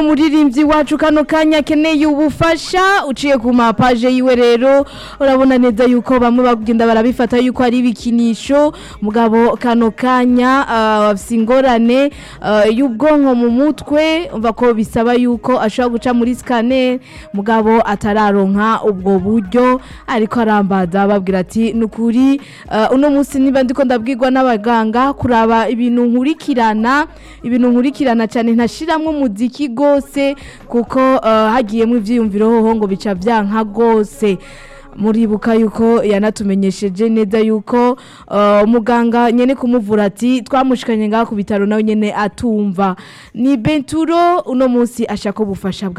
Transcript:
umuririmbyi wacu kano kanya akeneye ubufasha uciye ku mapaje yiwe rero urabona neza yuko bamwe bagenda barabifata yuko ari ibikinisho mugabo kano kanya ah, afise ingorane ah, y'ubwonko mu mutwe umva ko bisaba yuko ashobora guca muri scanner mugabo atararonka ubwo buryo ariko arambaza babwira ati nukuri uh, uno munsi niba ndiko ndabwirwa n'abaganga kuraba ibintu nkurikirana ibintu nkurikirana cyane ntashiramwe umuziki gose kuko uh, hagiyemo ivyiyumviro hoho ngo bica vyanka gose muribuka yuko yanatumenyesheje neza yuko uh, muganga nyene kumuvura ati twamushikanye ngaha ku bitaro nawe nyene atumva ni Benturo uno munsi ashaka ubufasha bwa